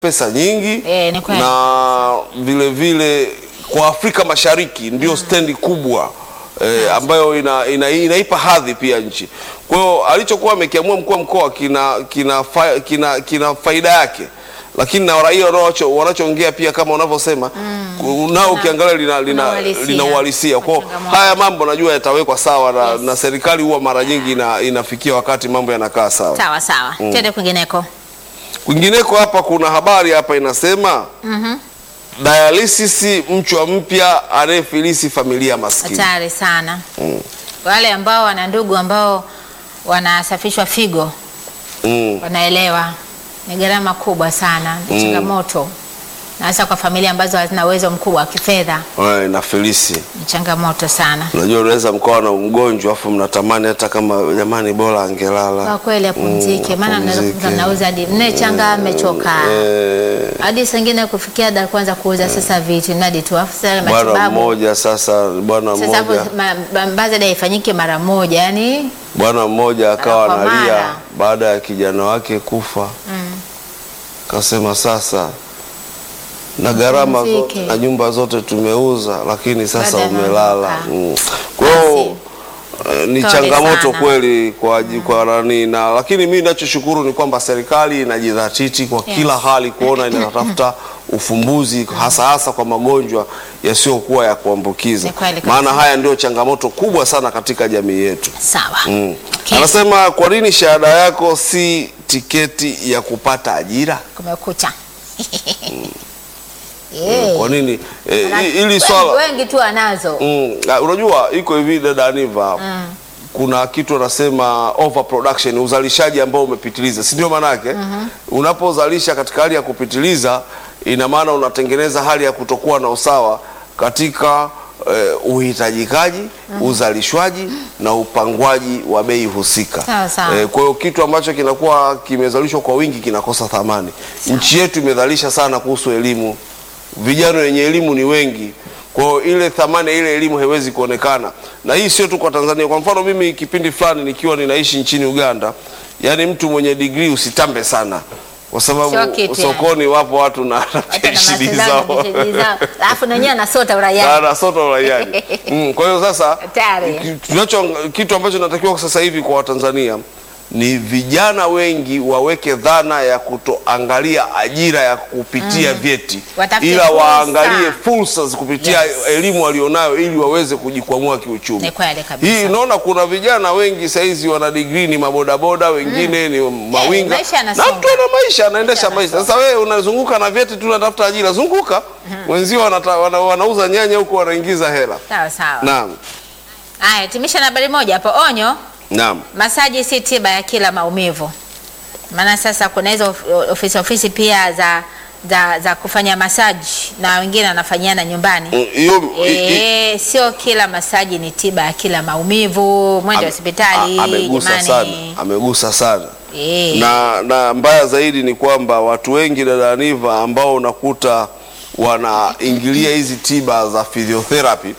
pesa nyingi Eh, ni kweli. na vile vile kwa Afrika Mashariki ndio stendi kubwa eh, ambayo ina, ina, inaipa hadhi pia nchi. Kwa hiyo alichokuwa amekiamua mkuu wa mkoa kina, kina, fa, kina, kina faida yake, lakini na raia wanacho- wanachoongea pia kama unavyosema nao ukiangalia lina, lina, uhalisia. lina uhalisia. Kwa hiyo Changamoto. haya mambo najua yatawekwa sawa na, Yes. na serikali huwa mara nyingi ina, inafikia wakati mambo yanakaa sawa. Sawa sawa, twende kwingineko. Kwingineko hapa kuna habari hapa inasema dialysis mchwa mpya anayefilisi familia maskini. Hatari sana wale ambao wana ndugu ambao wanasafishwa figo Mm. wanaelewa ni gharama kubwa sana, ni changamoto na hasa kwa familia ambazo hazina uwezo mkubwa wa kifedha, Eh, na filisi, ni changamoto sana unajua unaweza mkawa na mgonjwa afu mnatamani hata kama jamani, bora angelala. kwa kweli apumzike, Mm, maana apumzike. mnaweza mnauza hadi nne changa amechoka Eh, hadi sengine kufikia da kwanza kuuza sasa vitu mradi tu afu sasa bwana matibabu mmoja sasa, bwana sasa hapo mmoja ma- ma- birthday haifanyike mara moja yani bwana mmoja akawa Mara kwa analia mara. baada ya kijana wake kufa, kasema sasa na gharama zote Apumzike. na nyumba zote tumeuza, lakini sasa Baada ya umelala. mamlaka. Mm. Kwa hiyo eh, ni Pole changamoto sana. kweli kwa aji- kwa nani na, lakini mimi ninachoshukuru ni kwamba serikali inajidhatiti kwa Yes. kila hali kuona inatafuta ufumbuzi hasa hasa kwa magonjwa yasiyokuwa ya kuambukiza, Ni kweli kabisa. maana haya ndio changamoto kubwa sana katika jamii yetu. sawa Mm. Okay. Anasema kwa nini shahada yako si tiketi ya kupata ajira? kumekucha Kwa nini eh, Ana- hi- hili wengi- swala wengi tu anazo mm, ah, unajua iko hivi dada Aniva kuna kitu anasema overproduction, uzalishaji ambao umepitiliza, si ndio? Maana yake unapozalisha katika hali ya kupitiliza, ina maana unatengeneza hali ya kutokuwa na usawa katika eh, uhitajikaji, uzalishwaji na upangwaji wa bei husika. Sawa, sawa. Eh, kwa hiyo kitu ambacho kinakuwa kimezalishwa kwa wingi kinakosa thamani. Nchi yetu imedhalisha sana kuhusu elimu, vijana wenye elimu ni wengi, kwa hiyo ile thamani ya ile elimu haiwezi kuonekana, na hii sio tu kwa Tanzania. Kwa mfano mimi kipindi fulani nikiwa ninaishi nchini Uganda, yani mtu mwenye digrii usitambe sana, kwa Sio sababu kitu, sokoni wapo watu na hata na PhD mashindano zao PhD zao alafu na wenyewe anasota uraia anasota uraiani. Mm, kwa hiyo sasa Hatari. ki- tunacho kitu ambacho natakiwa sasa hivi kwa Watanzania ni vijana wengi waweke dhana ya kutoangalia ajira ya kupitia vyeti, Watafute ila fursa. waangalie fursa kupitia Yes. elimu walionayo ili waweze kujikwamua kiuchumi. Ni kweli kabisa. Hii naona kuna vijana wengi saizi wana digrii ni mabodaboda, wengine ni mawinga maisha na yanasonga. mtu ana maisha anaendesha Maisha maisha. Sasa wewe unazunguka na vyeti tu unatafuta ajira, zunguka wenzio wanata, wana, wanauza nyanya huko wanaingiza hela. sawa sawa Naam, haya timisha na habari moja hapo onyo naam. masaji si tiba ya kila maumivu maana sasa kuna hizo of- ofisi ofisi pia za za, za kufanya masaji na wengine wanafanyiana nyumbani Mm, Hiyo i- i- E, sio kila masaji ni tiba ya kila maumivu. Mwende ame- hospitali a- amegusa jamani. sana, amegusa sana. E, na, na mbaya zaidi ni kwamba watu wengi dada Aniva ambao unakuta wanaingilia hizi tiba za physiotherapy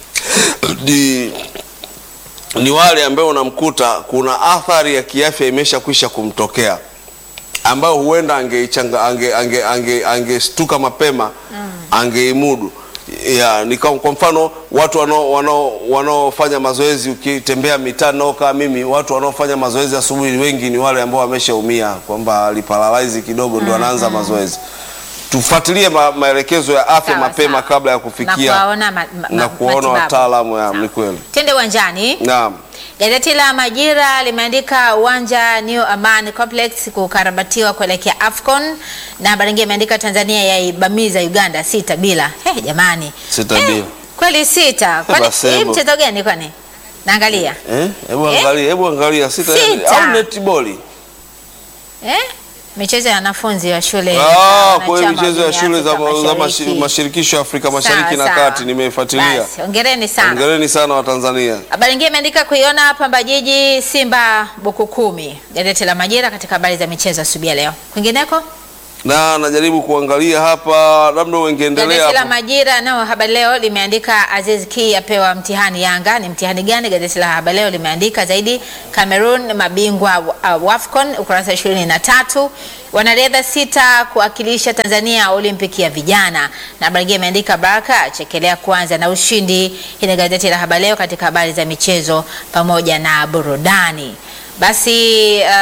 ni, ni wale ambao unamkuta kuna athari ya kiafya imeshakwisha kumtokea ambayo huenda angeichanga ange, ange, ange, angestuka mapema angeimudu ya, ni kwa kwa mfano watu wanao- wanao- wanaofanya mazoezi ukitembea mitaa naokaa mimi watu wanaofanya mazoezi asubuhi wengi ni wale ambao wameshaumia kwamba aliparalyze kidogo ndio anaanza mazoezi tufuatilie ma, maelekezo ya afya Sawa, mapema sawa. kabla ya na kufikia kuwaona ma, ma, na ma- kuona matibabu. wataalamu ya Sawa. ni kweli Twende uwanjani. naam Gazeti la Majira limeandika uwanja New Aman Complex kukarabatiwa kuelekea Afcon, na habari nyingine imeandika Tanzania yaibamiza Uganda sita bila. Hey, jamani Sita Eh, bila. kweli sita. Kwani Basi hii hebu. mchezo gani kwani? Naangalia eh hebu Eh? angalia hebu angalia sita, Sita. au netball eh? michezo ya wanafunzi wa shule Ah, za kwa hiyo wanachama michezo ya wa shule za, Afrika za mashi- Mashariki. mashirikisho ya Afrika Sawa, Mashariki na sawa. Kati nimeifuatilia. Basi, hongereni sana. Hongereni sana Watanzania. Habari nyingine imeandika kuiona Pamba Jiji Simba buku kumi. Gazeti la Majira katika habari za michezo asubuhi ya leo. Kwingineko Na najaribu kuangalia hapa, labda ungeendelea Gazeti la hapo. Majira nao Habari Leo limeandika Aziz Ki apewa mtihani Yanga. Ni mtihani gani? Gazeti la Habari Leo limeandika zaidi Cameroon mabingwa wa- uh, WAFCON ukurasa ishirini na tatu. Wanariadha sita kuwakilisha Tanzania Olimpiki ya vijana, na habari hii imeandika Baraka chekelea kwanza na ushindi. Hii ni gazeti la Habari Leo katika habari za michezo pamoja na burudani. Basi uh,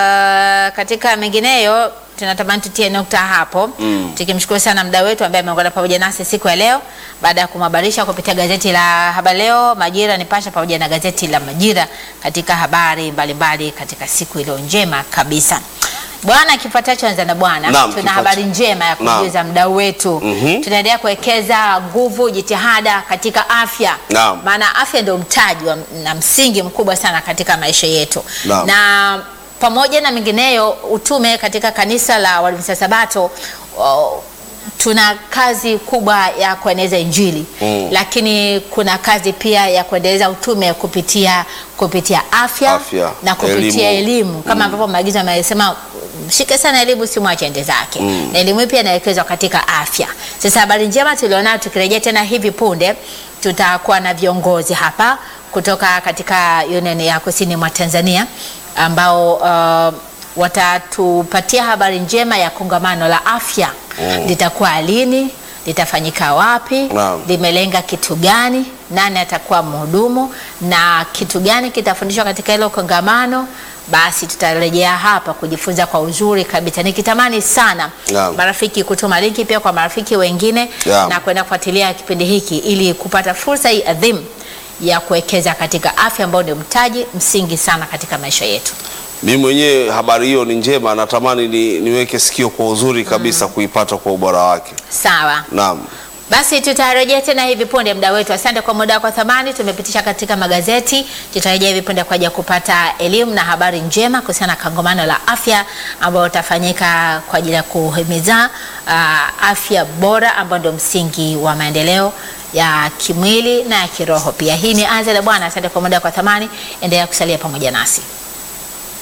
katika mengineyo tunatamani tutie nukta hapo mm. Tukimshukuru sana mdau wetu ambaye ameungana pamoja nasi siku ya leo baada ya kumhabarisha kupitia gazeti la Habari Leo, Majira, Nipashe pamoja na gazeti la Majira katika habari mbalimbali katika siku iliyo njema kabisa. Bwana, kifuatacho anza na bwana, Naam, tuna kifuata- habari njema ya kumjuza mdau wetu Mhm. tunaendelea kuwekeza nguvu, jitihada katika afya Naam. maana afya ndio mtaji wa, na msingi mkubwa sana katika maisha yetu Naam. na pamoja na mengineyo utume katika kanisa la Waadventista Sabato o, tuna kazi kubwa ya kueneza Injili Mm. lakini kuna kazi pia ya kuendeleza utume kupitia kupitia afya, Afya, na kupitia elimu. elimu kama ambavyo maagizo amesema mshike sana elimu simwache ende zake Mm. na elimu hii pia inawekezwa katika afya. Sasa habari njema tulionayo, tukirejea tena hivi punde, tutakuwa na viongozi hapa kutoka katika Union ya Kusini mwa Tanzania ambao uh, watatupatia habari njema ya kongamano la afya Mm. litakuwa lini, litafanyika wapi, Naam. limelenga kitu gani, nani atakuwa mhudumu na kitu gani kitafundishwa katika hilo kongamano. Basi tutarejea hapa kujifunza kwa uzuri kabisa. Nikitamani sana Naam. marafiki kutuma linki pia kwa marafiki wengine Naam. na kwenda kufuatilia kipindi hiki ili kupata fursa hii adhimu ya kuwekeza katika afya ambayo ni mtaji msingi sana katika maisha yetu. Mimi mwenyewe habari hiyo ni njema, natamani ni, niweke sikio kwa uzuri kabisa kuipata kwa ubora wake. Sawa. Naam. Basi tutarejea tena hivi punde, muda wetu. Asante kwa muda wako wa thamani, tumepitisha katika magazeti. Tutarejea hivi punde kwa ajili ya kupata elimu na habari njema kuhusiana na kongamano la afya ambayo utafanyika kwa ajili ya kuhimiza uh, afya bora ambayo ndio msingi wa maendeleo ya kimwili na ya kiroho pia. Hii ni Anza la Bwana. Asante kwa muda wako wa thamani, endelea kusalia pamoja nasi.